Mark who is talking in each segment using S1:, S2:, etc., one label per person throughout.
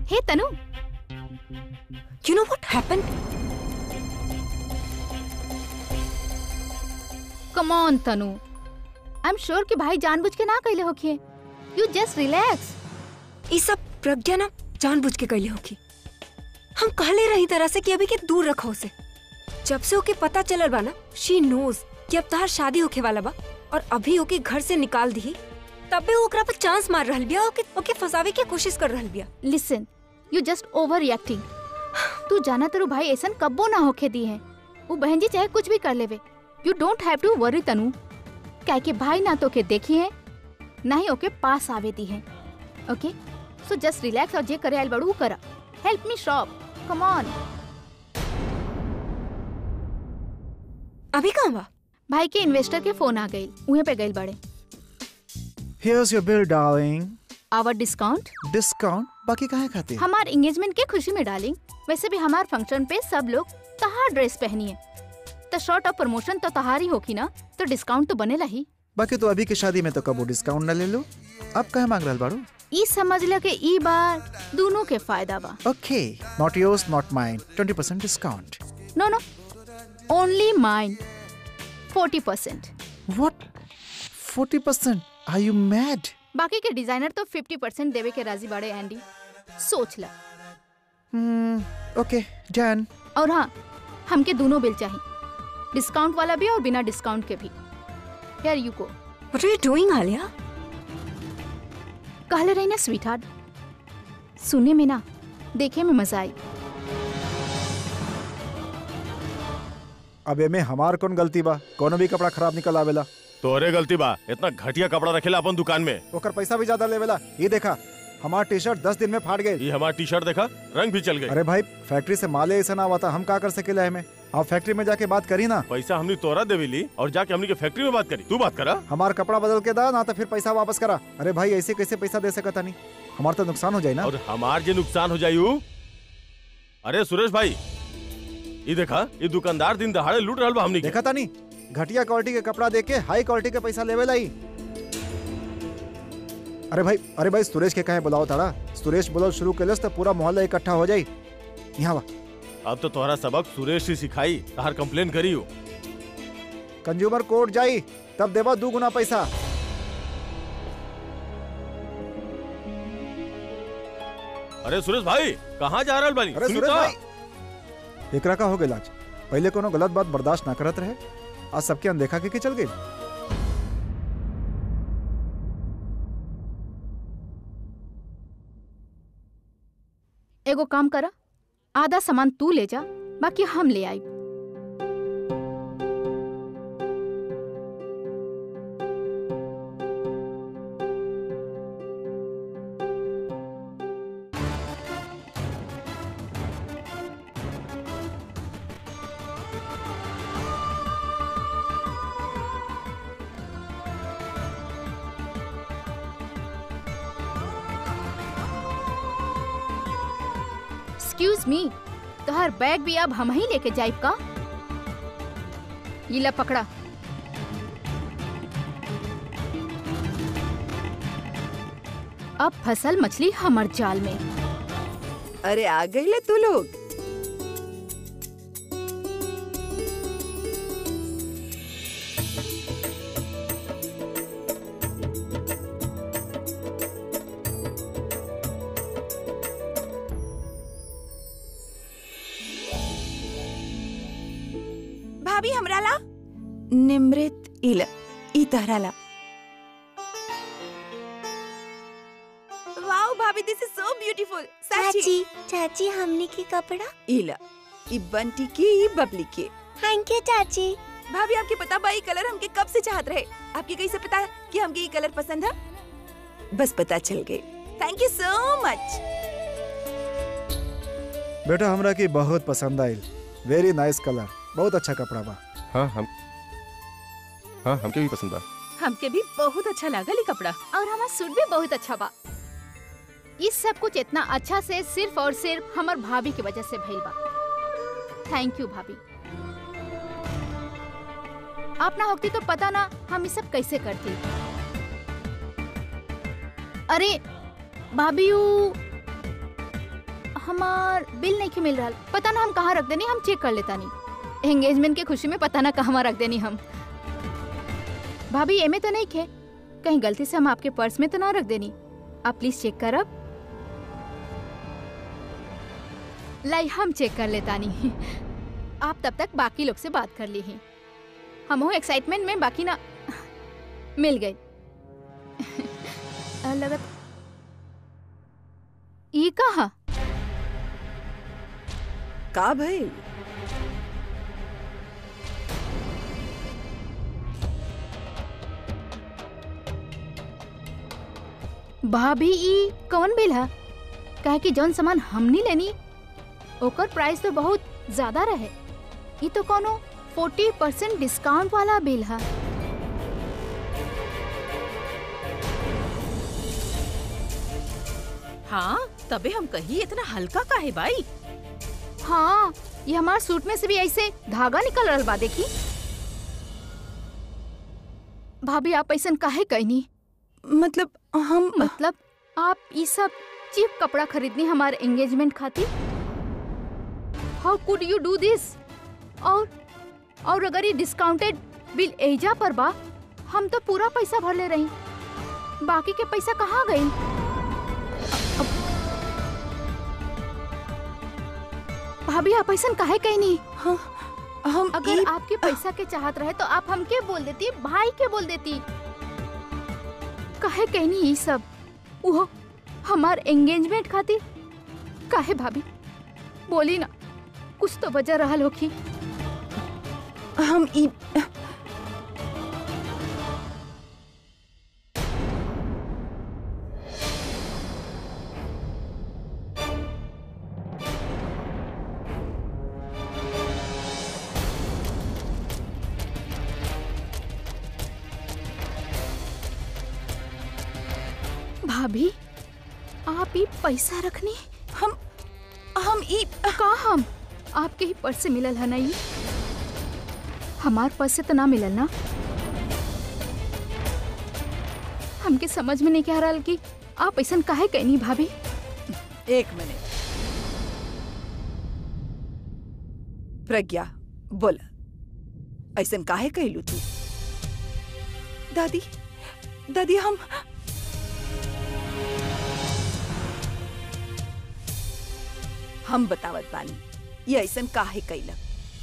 S1: हे Tanu
S2: you know what happened
S1: come on Tanu I am sure कि भाई जानबूझ के ना कहले होखिए यू जस्ट रिलैक्स
S2: ये सब प्रज्ञा ना जानबूझ के कैले होगी हम कहले रही तरह से कि अभी के दूर रखो उसे जब से ओके पता चलल बा ना शी नोज कि अब तहार शादी होखे वाला बा और अभी ओके घर से निकाल दी तब भी ओकरा पर चांस मार रहल बिया ओके ओके फंसावे की कोशिश कर रहल बिया
S1: listen you just overreacting तू जाना तेरू भाई ऐसन कब्बो ना होखे दी है वो बहन जी चाहे कुछ भी कर लेवे you don't have to worry Tanu क्या के भाई ना तो के देखी है ना ही ओके पास आवे दी है ओके सो जस्ट रिलैक्स और जे करे आइल बड़ू करा help me shop come on
S2: अभी कहाँ बा
S1: भाई के इन्वेस्टर के फोन आ गई उहे पे गई बड़े
S3: Here's your bill, darling.
S1: Our discount
S3: Discount? बाकी काहे खाते
S1: हमार एंगेजमेंट के खुशी में डालिंग वैसे भी हमार फंक्शन पे सब लोग तहार ड्रेस पहनी है तो शॉर्ट ऑफ प्रमोशन तो तहारी होगी ना तो डिस्काउंट तो बनेला ही
S3: बाकी तो अभी के शादी में तो कबो डिस्काउंट न ले लो अब काहे मांग रहल बाड़ू
S1: ई समझ ल के ई बार दोनों के फायदा बा
S3: ओके not yours not mine 20% discount
S1: no no only mine forty percent
S3: what 40% are you mad
S1: बाकी के डिजाइनर तो फिफ्टी परसेंट देवे के राजी बाड़े एंडी सोच ला
S3: ओके डन
S1: और हाँ हमके दोनों बिल चाहिए डिस्काउंट वाला भी और बिना डिस्काउंट के भी यार यू को
S2: what are you doing Alia
S1: कहले रही ना स्वीट हार्ट सुने में ना देखे में मजा आई
S3: अब एमे हमार कौन गलती बा कोनो भी कपड़ा खराब निकल आवेला
S4: तोहरे गलती बा इतना घटिया कपड़ा रखेला अपन दुकान में
S3: ओकर पैसा भी ज्यादा लेवेला ये देखा हमार टी शर्ट दस दिन में फाट गए
S4: ये हमारा टी शर्ट देखा रंग भी चल गई
S3: अरे भाई फैक्ट्री से माले ऐसा ना हुआ था हम का कर सकेला हमें आप फैक्ट्री में जाके बात करी ना
S4: पैसा हमने तोरा देवी ली और जाके हमने के फैक्ट्री में बात करी तू बात करा
S3: हमार कपड़ा बदल के दा ना तो फिर पैसा वापस करा अरे भाई ऐसे कैसे पैसा दे सकता नहीं हमारा तो नुकसान हो जाए ना
S4: और हमार जे नुकसान हो जायू अरे सुरेश भाई ये देखा ये दुकानदार दिन दहाड़े लूट रहल बा हमनी के
S3: देखा था नहीं घटिया क्वालिटी के कपड़ा दे के हाई क्वालिटी के पैसा लेवे लाई अरे भाई अरे भाई सुरेश के कहे बुलाओ ताड़ा सुरेश बोलो शुरू के तो पूरा मोहल्ला इकट्ठा हो जाई यहाँ वा
S4: अब तो तोहरा सबक सुरेश ही सिखाई तहार कंप्लेन करी हो
S3: कंज्यूमर कोर्ट जाई तब देवा दू गुना पैसा
S4: अरे सुरेश भाई कहाँ जा रहल बानी
S3: अरे
S4: सुनी
S3: सुरेश
S4: तो।
S3: भाई एकरा का हो गया आज पहले कोनो गलत बात बर्दाश्त ना करत रहे आज सबके अनदेखा के, के चल गई
S1: एगो काम करा आधा सामान तू ले जा बाकी हम ले आई एक्सक्यूज मी तोहर बैग भी अब हम ही लेके जाइब का ये ला पकड़ा अब फसल मछली हमर जाल में
S5: अरे आ गई ले तू लोग भाभी हमरा ला निमृत इल ई तहरा ला वाओ भाभी दिस इज सो ब्यूटीफुल
S6: चाची चाची हमने के कपड़ा
S5: इला ई बंटी की ई बबली की
S6: थैंक यू चाची
S5: भाभी आपके पता बा ये कलर हमके कब से चाहत रहे आपके कैसे पता है कि हमके ये कलर पसंद है बस पता चल गए थैंक यू सो मच
S3: बेटा हमरा की बहुत पसंद आयल वेरी नाइस कलर बहुत अच्छा कपड़ा बा
S4: हाँ हम हाँ हमके भी पसंद बा
S7: हमके भी बहुत अच्छा लागल ई कपड़ा
S1: और हमार सूट भी बहुत अच्छा बा ये सब कुछ इतना अच्छा से सिर्फ और सिर्फ हमर भाभी की वजह से भइल बा थैंक यू भाभी आप ना होती तो पता ना हम ये सब कैसे करती अरे भाभी यू हमार बिल नहीं के मिल रहा पता ना हम कहाँ रख देनी हम चेक कर लेता नहीं एंगेजमेंट के खुशी में पता ना कहाँ रख देनी हम भाभी एमे तो नहीं खे कहीं गलती से हम आपके पर्स में तो ना रख देनी आप प्लीज चेक करब लाई हम चेक कर लेता नहीं आप तब तक बाकी लोग से बात कर ली ही हम हो एक्साइटमेंट में बाकी ना मिल गई अ, लगत ई कहा
S5: का भइल
S1: भाभी ई कौन बिल है काहे कि जौन सामान हमनी लेनी ओकर प्राइस तो बहुत ज्यादा रहे ई तो कोनो फोर्टी परसेंट डिस्काउंट वाला बिल है
S7: हाँ तबे हम कही इतना हल्का का है भाई
S1: हाँ ये हमारे सूट में से भी ऐसे धागा निकल रहा बा देखी भाभी आप ऐसा काहे कहनी
S5: मतलब हम
S1: मतलब आप ये सब चीप कपड़ा खरीदनी हमारे एंगेजमेंट खातिर how could you do this और और अगर ये डिस्काउंटेड बिल एजा पर बा हम तो पूरा पैसा भर ले रही बाकी के पैसा कहाँ गई भाभी आप ऐसा काहे कहनी
S5: हम
S1: अगर
S5: ई-
S1: आपके पैसा के चाहत रहे तो आप हमके बोल देती भाई के बोल देती काहे कहनी ये सब वो हमार एंगेजमेंट खातिर काहे भाभी बोली ना कुछ तो वजह रहल होखी
S5: हम ई
S1: भाभी आप ये पैसा रखनी
S5: हम हम ई
S1: का हम आपके ही पर्स से मिलल है ना ये हमार पर्स से तो ना मिलल ना हमके समझ में नहीं कह रहा कि आप ऐसा काहे कहनी भाभी
S5: एक मिनट प्रज्ञा बोल ऐसन काहे कहलू तू दादी दादी हम हम बतावत बानी ये ऐसन काहे कैलक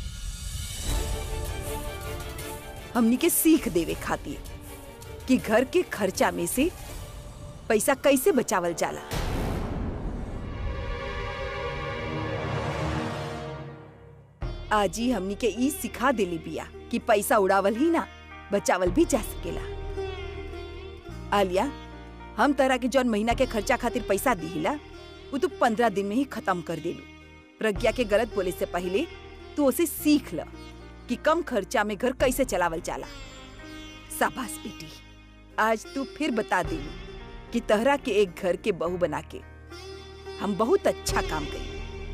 S5: हमनी के सीख देवे खातिर कि घर के खर्चा में से पैसा कैसे बचावल जाला आज ही हमनी के ई सिखा देली बिया कि पैसा उड़ावल ही ना बचावल भी जा सकेला आलिया हम तरह के जौन महीना के खर्चा खातिर पैसा दिहिला वो तू पंद्रह दिन में ही खत्म कर देलू प्रज्ञा के गलत बोले से पहले तू उसे सीख ल कि कम खर्चा में घर कैसे चलावल जाला शाबाश बेटी आज तू फिर बता देलू कि तहरा के एक घर के बहू बना के हम बहुत अच्छा काम करी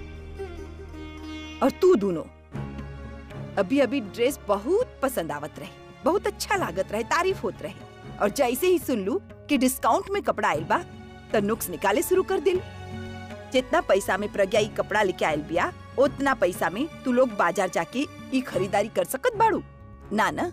S5: और तू दोनों अभी अभी ड्रेस बहुत पसंद आवत रहे बहुत अच्छा लागत रहे तारीफ होत रहे और जैसे ही सुन लू कि डिस्काउंट में कपड़ा आयल बा त नुक्स निकाले शुरू कर दिल जितना पैसा में प्रज्ञा ई कपड़ा लेके आयल बिया उतना पैसा में तू लोग बाजार जाके ई खरीदारी कर सकत बाड़ू ना ना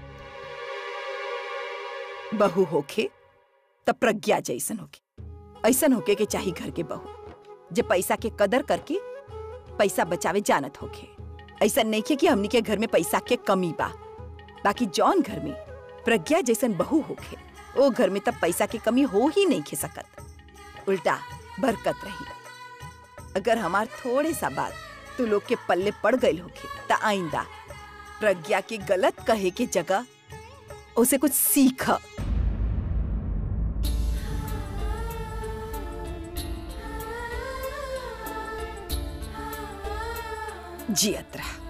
S5: बहू होखे त प्रज्ञा जैसन होके ऐसन होके के चाही घर के बहू जे पैसा के कदर करके पैसा बचावे जानत होखे ऐसा नहीं के कि हमनी के घर में पैसा के कमी बा बाकी जौन घर में प्रज्ञा जैसन बहू होखे ओ घर में तब पैसा की कमी हो ही नहीं खे सकत उल्टा बरकत रही अगर हमार थोड़े सा बात तू लोग के पल्ले पड़ गई होखे त आइंदा प्रज्ञा के गलत कहे के जगह उसे कुछ सीख जियत रहा